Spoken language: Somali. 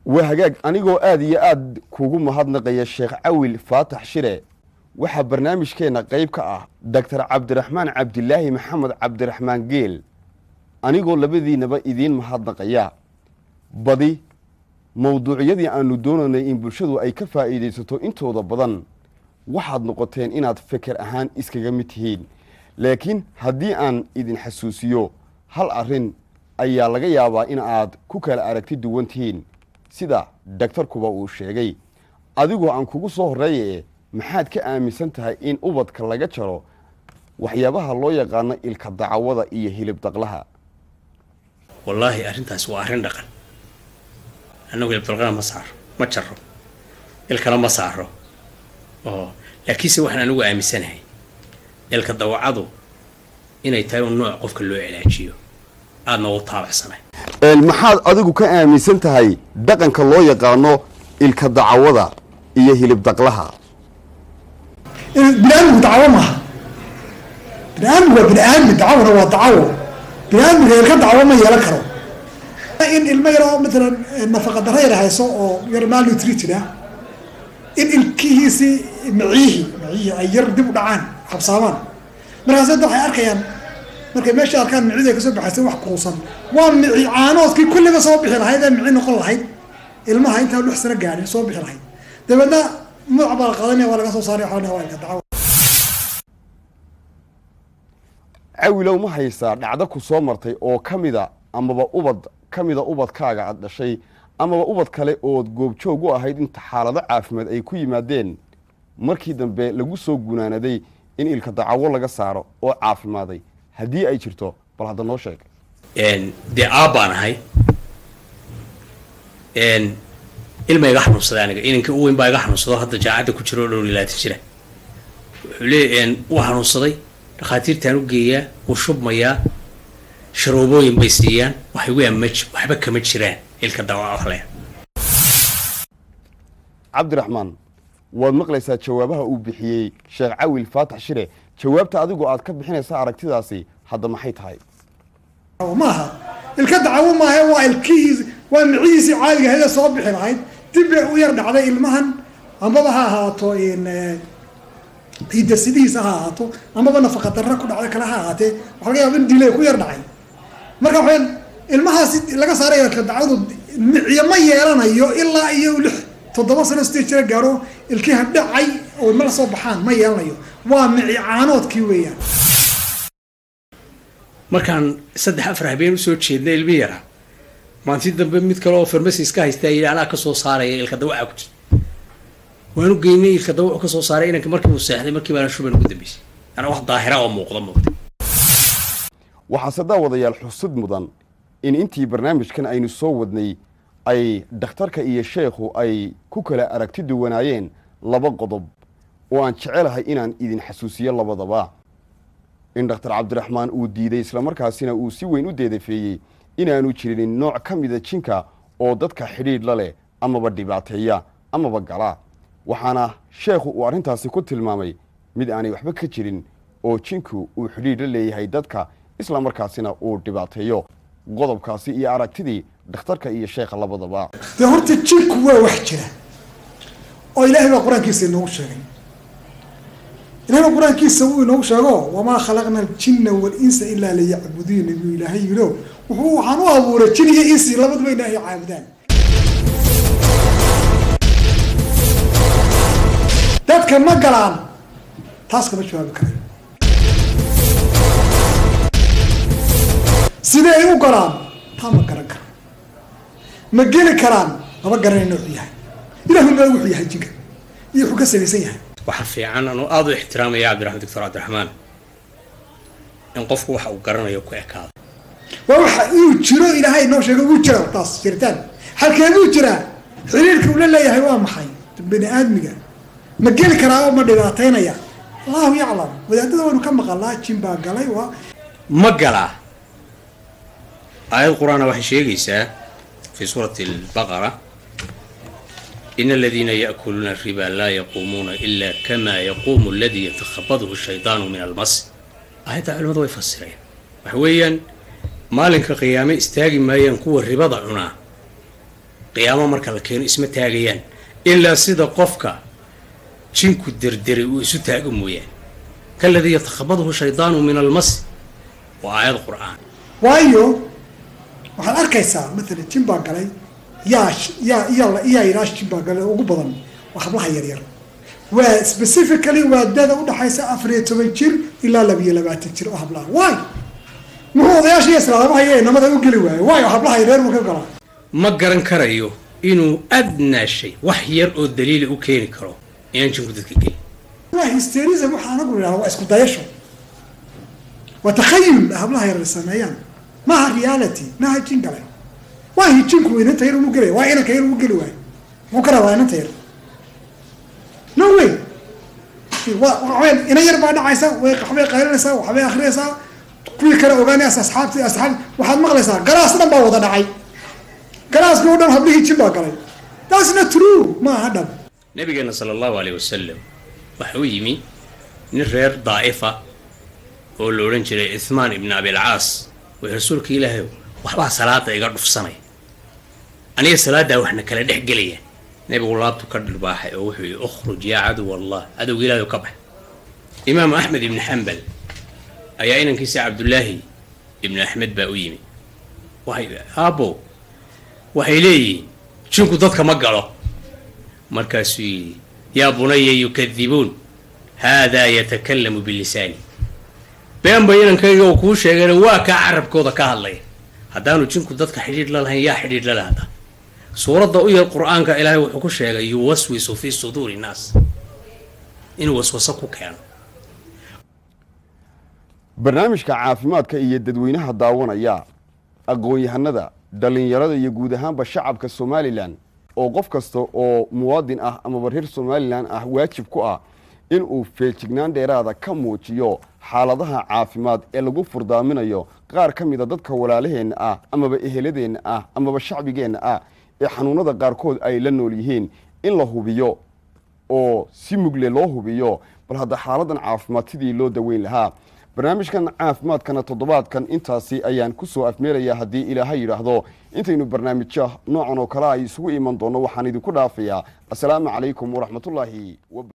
waa hagaag anigoo aad iyo aad kugu mahadnaqaya sheekh cawil faatax shire waxaa barnaamijkeenna qayb ka ah doctor cabdiraxmaan cabdilaahi maxamed cabdiraxmaan geel anigoo labadiinaba idiin mahadnaqaya badi mawduucyadii aanu doonaynay in bulshadu ay ka faa'iidaysato intooda badan waxaad noqoteen inaad feker ahaan iskaga mid tihiin laakiin haddii aan idin xasuusiyo hal arrin ayaa laga yaabaa in aad ku kala aragti duwan tihiin sida daktarkuba uu sheegay adigoo aan kugu soo horreeyae maxaad ka aaminsan tahay in ubadka laga jaro waxyaabaha loo yaqaano ilka dacawada iyo hilib daqlaha wallaahi arrintaas waa arrin dhaqan annagu hilibdalqana ma saaro ma jaro ilkana ma saaro oo laakiinse waxaan anigu aaminsanahay ilka dawacadu inay tahay un nooc qofka loo cilaajiyo aadna u taabacsanay maxaad adigu ka aaminsan tahay dhaqanka loo yaqaano ilka dacawada iyo hilib daqlaha biniaadmigu dacawo maaha biniaadmigu waa biniaadmi dacawona waa dacawo biniaadmiga ilka dacawo ma yeelan karo in ilmo yar oo matalan nafaqa daro yar hayso oo yar malnutrited ah in ilkihiisii miciyihii miciyihii ay yar dib u dhacaan habsaamaan markaas hadda waxay arkayaan markay meesha arkaan micida kasoo baxaysa wax kuusan waa mici caanoodkii kulliba soo bixi lahayd ee mici noqon lahayd ilmaha intaan lix sano gaadhin soo bixi lahayd dabeedna mudac baa la qaadanaya waa laga soo saaray waxaa waa ilka dacawo cawilow ma haysaa dhacdo ku soo martay oo ka mida amaba ubad ka mida ubadkaaga aad dhashay amaba ubad kale ood goobjoog u ahayd inta xaalado caafimaad ay ku yimaadeen markii dambe lagu soo gunaanaday in ilka dacawo laga saaro oo caafimaaday haddii ay jirto bal hadda noo sheeg dee aabbaan ahay ilma iga xanuunsaday aniga inankii u weyn baa iga xanuunsado hadda jaacadda ku jiro oo dhow ilaatan jira wuxuu leeya wuu xanuunsaday dhakhaatiirtaan u geeyaa wuu shubmayaa sharoobooyin bay siiyaan waxay weeyaan ma waxba kama jiraan ilka dawaale cabdiraxmaan waad maqlaysaa jawaabaha uu bixiyey sheekh cawil faatax shire jawaabta adigoo aad ka bixinaysa aragtidaasi hadda maxay tahay maaha ilka dacawo maaha waa ilkihiisi waa micihiisii caaliga ahayd ee soo bixi lahayd dib bay u yar dhacday ilmahan ambaba ha ahaato hidasidihiisa ha ahaato amaba nafaqa darra ku dhacday kale ha ahaatee waxa laga yaaba in dilay ku yar dhacay marka waxayn ilmahaasi laga saaray ilka dacwadu miciyo ma yeelanayo ilaa iyo lix toddoba sano sidii jira gaaro ilkiha dhacay oo mala soo baxaan ma yeelanayo waa mici caanoodkii weeyaan markaan saddex afar habeen usoo jeedna ilmi yara maanti dambe mid kale oo farmasi iska haystaa yidhi anaa kasoo saaraya ilka dawaca ku jirta waanu geynay ilka dawacu kasoo saaray inanka markii uu seexday markii baana shuban ugu dambeysay anaa wax daahira oo muuqda muuqda waxaase daawadayaal xusud mudan in intii barnaamijkan aynu soo wadnay ay dhakhtarka iyo sheekhu ay ku kala aragti duwanaayeen laba qodob oo aan jecelahay inaan idin xasuusiyo labadaba in dhakhtar cabdiraxmaan uu diiday islamarkaasina uu si weyn u deedafeeyey inaanu jirin nooc ka mida jinka oo dadka xidhiidh la leh amaba dhibaateeya amaba gala waxaana sheekhu uu arrintaasi ku tilmaamay mid aanay waxba ka jirin oo jinku uu xidhiidh la leeyahay dadka islamarkaasina uu dhibaateeyo qodobkaasi iyo aragtidii dhakhtarka iyo sheekha labadaba dee horta jinku waa wax jira oo ilaahay baa qur-aankiisa inoogu sheegay ilahay baa qur-aankiisa uu inoogu sheego wamaa khalaqna aljinna walinsa ilaa liyacbuduun buu ilaahay yidho wuxuu waxaan u abuuray jin iyo insi labaduba ilaahay caabudaan dadka ma galaan taas kama jawaabi karayo sidee ay u galaan taa ma garan karo ma geli karaan mama garanayna wuxuu yahay ilahu ma wuxuu yahay jinka iyo wuxuu ka samaysan yahay waxaa fiican anuu aada u ixtiraamaya cabdiraxmaan doctor cabdiraxmaan in qofku waxa uu garanayo ku ekaado waa waxa uu jiro ilaahay noo sheegay uu jira taas jiritaan halkeeduu jiraa xiriirka uu la leeyahay waa maxay bani aadmiga ma geli karaa oo ma dhibaataynaya allahu yaclam wadaadada waynu ka maqalaa jin baa galay waa ma galaa aayad qur-aana waxay sheegaysaa fi suurati albaqara in aladiina yaakuluuna riba laa yaquumuuna ila kama yaquumu aladii yatakhabadhu shaydaanu min almas aayadda culimadu way fasireen waxa weeyaan maalinka qiyaame istaagi maayaan kuwa ribada cunaa qiyaamo marka la keeno isma taagayaan ilaa sida qofka jinku derderay uu isu taago mooyaan kaladii yatakhabadhu shaydaanu min almas waa aayad qur-aan waayo waxaad arkaysaa matalan jin baa galay yaa yaa yaa yaa yidhaah jin baa galay ugu badan waa hablaha yaryar waa specifically waa dada udhaxaysa afar iyo toban jir ilaa labiyo labaatan jir oo hablaha waay muxuu odayaasha iyo islaamaha iyo inamada u geli waayo waayo hablaha yaryar ma ka galaa ma garan karayo inuu adnaa shay wax yar oo daliila u keeni karo inaan jinku dadka gelin waa hysterism waxaa anagu idhaha waa isku dayasho waa takhayul hablaha yaryar sameeyaan maaha reality maaha jin gale waa jinku inanta yar umu gelaya waa inanka yar umu geli waayo muxuu ka rabaa inanta yar no way waa ina yar baa dhacaysa way waxbay qaylinaysaa waxbay akrinaysaa kuwii kale ogaanaysa asxaabti asxaab waxaad maqlaysaa galaas dhan baa wada dhacay galaaska o dhan hablihii jin baa galay that's not true ma aha dhab nabigeena sala allahu aleyh wasalam waxa u yimi nin reer daa'ifa oo la odhan jiray ithmaan ibn abilcaas way rasuulka ilaahay waxbaa salaada iga dhufsanaya aniga salaaddaa waxna kala dhex gelaya nebigu laabtu ka dhirbaaxay oo wuxuu yihi ukhruj yaa caduw allah cadowga ilaahay ka bax imaamu axmed ibni xambal ayaa inankiisa cabdullaahi ibnu axmed baa u yimi waxay aabbo waxay leeyihiin jinku dadka ma galo markaasuu yidhi yaa bunaya yukadibuun haadaa yatakalamu bilisaani been ba inankayga uu kuu sheegayna waa kaa carabkooda ka hadlaya haddaanu jinku dadka xidhiidh la lahayn yaa xidhiidh la lahda suuradda u yar qur-aanka ilaahay wuxuu ku sheegay yuwaswisu fii suduuri nnaas inuu waswaso ku keeno barnaamijka caafimaadka iyo dadweynaha daawanaya aqoon-yahanada dhallinyarada iyo guud ahaanba shacabka somalilan oo qof kasta oo muwaadin ah amaba reer somalilan ah waajib ku ah inuu feejignaan dheeraada ka muujiyo xaaladaha caafimaad ee lagu furdaaminayo qaar ka mida dadka walaalaheenna ah amaba eheladeenna ah amaba shacbigeenna ah ee xanuunada qaarkood ay la nool yihiin in la hubiyo oo si mugle loo hubiyo bal hadda xaaladan caafimaad sidii loo daweyn lahaa barnaamijkan caafimaadkana toddobaadkan intaasi ayaan ku soo afmeelayaa haddii ilaahay yidhaahdo intaynu barnaamijya noocan oo kale ay isugu iman doonno waxaan idinku dhaafayaa assalaamu calaykum waraxmatullaahi